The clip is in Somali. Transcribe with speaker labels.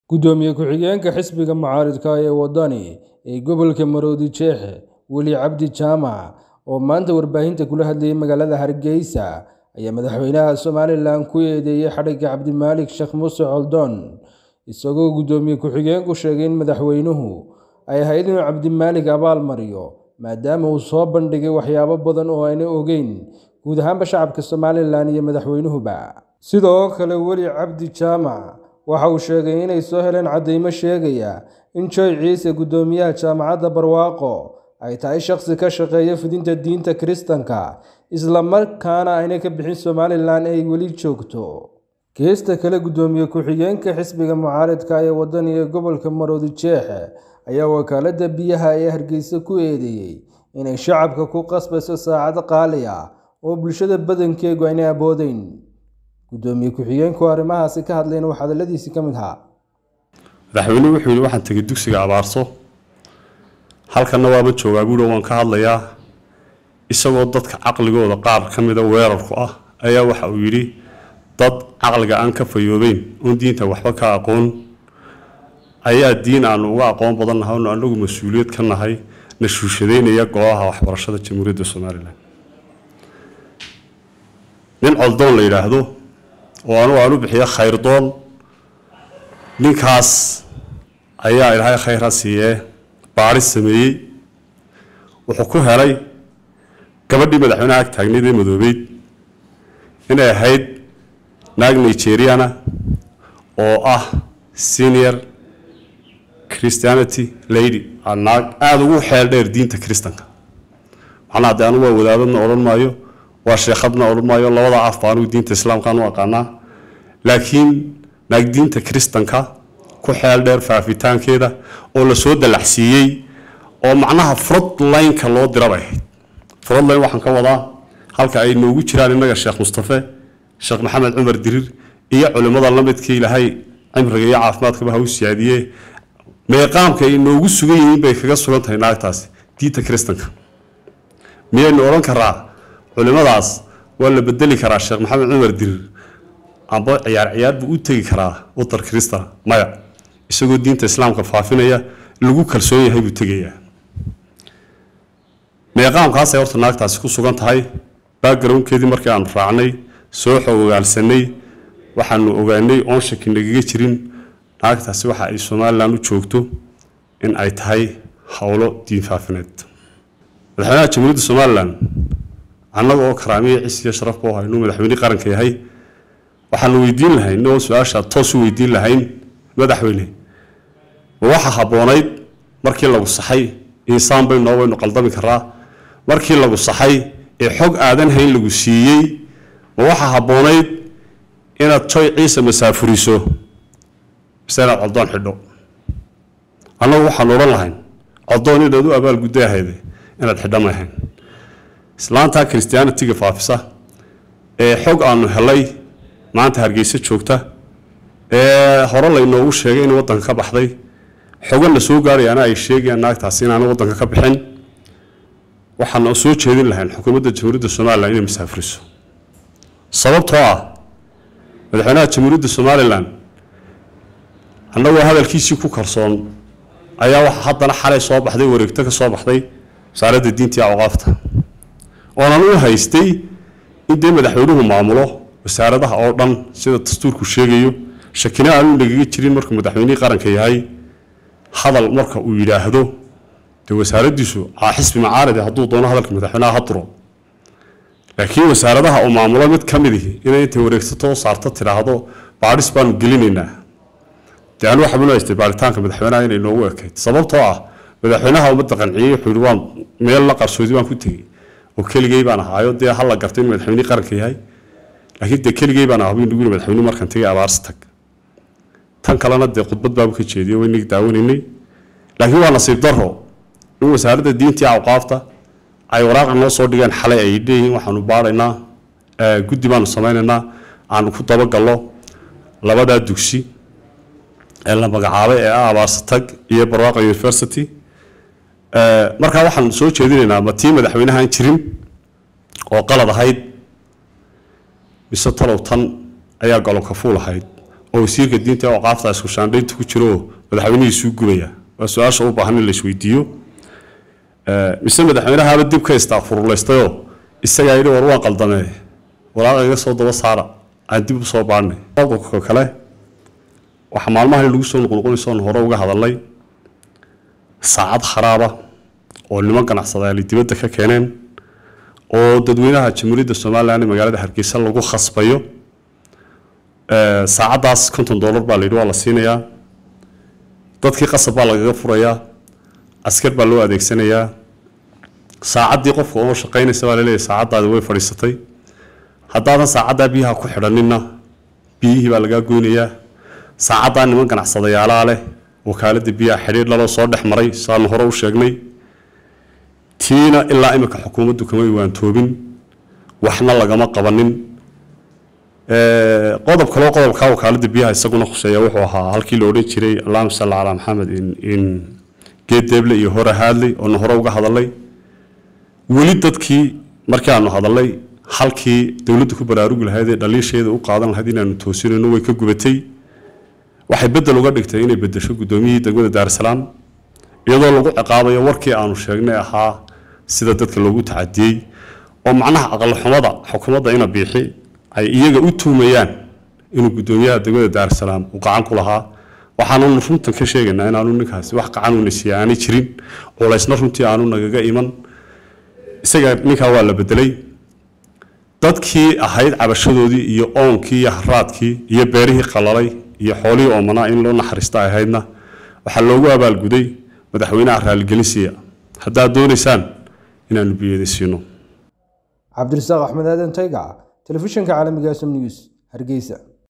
Speaker 1: Gudoomiye ku-xigeenka xisbiga mucaaradka ee waddani ee gobolka Maroodi Jeexe Weli Cabdi Jaamac oo maanta warbaahinta kula hadlayay magaalada Hargeysa ayaa madaxweynaha Somalilan ku eedeeyay xadhigga Cabdimaalik Sheekh Muuse Coldoon isagoo gudoomiye ku-xigeenku sheegay in madaxweynuhu ay ahayd inuu Cabdimaalik abaal mariyo maadaama uu soo bandhigay waxyaabo badan oo aanay ogeyn guud ahaanba shacabka Somalilan iyo madaxweynuhuba sidoo kale Weli Cabdi Jaamac waxa uu sheegay inay soo heleen caddeymo sheegaya in Joy Ciise gudoomiyaha jaamacadda Barwaaqo ay tahay shakhsi ka shaqeeya fidinta diinta Kiristaanka isla markaana aanay ka bixin Somalilan ay weli joogto geesta kale gudoomiye ku-xigeenka xisbiga mucaaradka ee waddani ee gobolka Maroodi Jeexe ayaa wakaaladda biyaha ee Hargeysa ku eedeeyay inay shacabka ku qasbayso saacado qaali ah oo bulshada badankeedu aanay awoodeyn gudoomiye ku-xigeenku arrimahaasi ka hadlayna waxaa hadaladiisii ka mid ahaa
Speaker 2: madaxweynuhu wuxuu yidhi waxaan tegay dugsiga abaarso halkanna waaba joogaa buuhi waan ka hadlayaa isagoo dadka caqligooda qaar ka mida weerarku ah ayaa waxa uu yidhi dad caqliga aan ka fayoobeyn oon diinta waxba ka aqoon ayaa diin aanu uga aqoon badan nahay oonu anagu mas-uuliyad ka nahay na shuushadeynaya golaha waxbarashada jamhuuriyadda somalilan nin coldoon la yidhaahdo oo anugu aan u bixiyo khayrdoon ninkaas ayaa ilaahay khayr ha siiyee baadhis sameeyey wuxuu ku helay gabadhii madaxweynaha ag taagneyd ee madoobeyd inay ahayd naag nigeriana oo ah senior christianity lady naag aada ugu xeel dheer diinta kristanka macnaha dee anugu waa wadaadadna odhan maayo waa sheekhadna odhan maayo labada af ba anugu diinta islaamkaan u aqaanaa laakiin naag diinta kristanka ku xeel dheer faafitaankeeda oo lasoo dalaxsiiyey oo macnaha frontline-ka loo dirabay ahayd frontline waxaan ka wadaa halka ay noogu jiraan innaga sheekh mustafe sheekh maxamed cumar dirir iyo culimmada la midka ilaahay cimriga iyo caafimaadkaba ha u siyaadiye meeqaamka ay noogu sugan yihiin bay kaga sugan tahay naagtaasi diinta kristanka miyaynu odhan karaa culimadaas waa la bedeli karaa sheekh maxamed cumar dirir amba ciyaar ciyaar buu u tegi karaa wadar krista maya isagoo diinta islaamka faafinaya lagu kalsoon yahay buu tegayaa meeqaamkaasay horta naagtaasi ku sugan tahay backgroundkeedii markii aanu raacnay soo xogogaalsanay waxaanu ogaanay oon shaki nagaga jirin naagtaasi waxa ay somalilan u joogto in ay tahay howlo diin faafineed madaxweynaha jamhuuriyadda somalilan annaga oo karaamiya cis iyo sharafba oo haynuu madaxweynihii qaranka yahay waxaanu weydiin lahayn inagoo su-aasha toos u weydiin lahayn madaxweyne ma waxa habboonayd markii lagu saxay insaan baynu noo waynu qaldami karaa markii lagu saxay ee xog aadan hayn lagu siiyey ma waxa habboonayd inaad joy ciise masaafuriso mise inaad coldoon xidho annagu waxaanu odhan lahayn coldoon inaad u abaalgudda ahayde inaad xidho ma ahayn islaantaa christianitiga faafisa ee xog aanu helay maanta hargeysa joogta ee hore laynoogu sheegay in waddanka ka baxday xogan la soo gaarayaana ay sheegayaan naagtaasi inaana waddanka ka bixin waxaana soo jeedin lahayn xukuumadda jamhuuriyadda somalilan inay masaafuriso sababtoo ah madaxweynaha jamhuuriyadda somalilan annagoo hadalkiisii ku kalsoon ayaa waxa haddana xalay soo baxday wareegto ka soo baxday wasaaradda diinta iyo awqaafta oonan u haystay in dee madaxweynuhu maamulo wasaaradaha oo dhan sida dastuurku sheegayo shakina aanu nagaga jirin markuu madaxweynihii qaranka yahay hadal marka uu yidhaahdo dee wasaaraddiisu aa xisbi macaaridi hadduu doono hadalka madaxweynaha ha duro laakiin wasaaradaha uu maamulo mid ka mid ihi inay intay wareegsato oo saarto tidhaahdo baadhis baanu gelinaynaa dee anu waxaan u haystay baaritaanka madaxweynaha inay noogu ekayd sababtoo ah madaxweynaha ummadda qanciyey wuxuu yidhi waan meel la qarsoodi baan ku tegey oo keligey baan ahaayo dee hala gartay in madaxweynihii qaranka yahay laakiin dee keligey baan ahaa buu madaxweynuhu markaan tegay abaarsi tag tan kalena dee khudbad baabu ka jeediyo waynagi daawanaynay laakiin waa nasiib daro in wasaaradda diintii awqaafta ay waraaqa noo soo dhigeen xalay ay leeyihiin waxaanu baadhaynaa guddi baanu samaynaynaa aanu ku dabagallo labadaa dugsi ee la magacaabay ee ah abaarsi tag iyo barwaaqa university markaa waxaan soo jeedinaynaa ma tii madaxweynahaan jirin oo qalad ahayd mise talow tan ayaa golokafuul ahayd oo wasiirka diinta ee oqaafta isku shaandhaynta ku jiro oo madaxweynihiisuu gubaya waa su-aasha u baahan in la isweydiiyo mise madaxweynahaaba dib ka istaafurulaystayoo isagaa yidhi war waan qaldamee walaaqa iga soo daba saara aan dib u soo baadhnay qodobka kale waxaa maalmahan lagu soo noqnoqonaysoon hore uga hadalnay saacad kharaaba oo niman ganacsadayaali dibadda ka keeneen oo dadweynaha jamhuuriyadda somalilan ee magaalada hargeysa lagu khasbayo saacaddaas konton dollar baa la yidhi waa la siinayaa dadkii qasab baa lagaga furayaa askar baa loo adeegsanayaa saacaddii qofka oo shaqaynaysa baa laleeyahay saacaddaadi way fadhiisatay haddaadan saacaddaa biyaha ku xidhaninna biyihii baa lagaa goynayaa saacaddaa niman ganacsadayaalaa leh wakaaladda biyaha xidhiir laloo soo dhex maray saanu hore u sheegnay tiina ilaa imika xukuumaddu kamay waantoobin waxna lagama qabanin qodob kaloo qodobka wakaaladda biyaha isaguna khuseeya wuxuu ahaa halkii la odhan jiray allahuma salli calaa maxamed in geed deeble iyo hore haadley oonu hore uga hadalnay weli dadkii markii aanu hadalnay halkii dowladdu ku baraarugi lahayd ee dhaliisheeda u qaadan lahayd inaanu toosinayno way ka gubatay waxay bedel uga dhigtay inay bedesho guddoomiyihii degmada daarsalaam iyadoo lagu ciqaabayo warkii aanu sheegnay ahaa sida dadka loogu tacadiyey oo macnaha aqalxumada xukuumadda ina biixi ay iyaga u tuumayaan inuu guddoomiyaha degmada daarsalaam uu gacan ku lahaa waxaanunu runtan ka sheegaynaa inaanu ninkaasi wax gacanuna siiya aanay jirin culaysna runtii aanu nagaga iman isaga ninkaa waa la bedelay dadkii ahayd cabashadoodii iyo oonkii iyo haraadkii iyo beerihii qalalay iyo xoolihii oomanaa in loo naxariista ay ahaydna waxaa loogu abaalguday madaxweynaha raaligelinsiya haddaad doonaysaan inaanu biyada siino
Speaker 1: cabdirasaaq axmed aadan taygac telefishinka caalamiga sm news hargeysa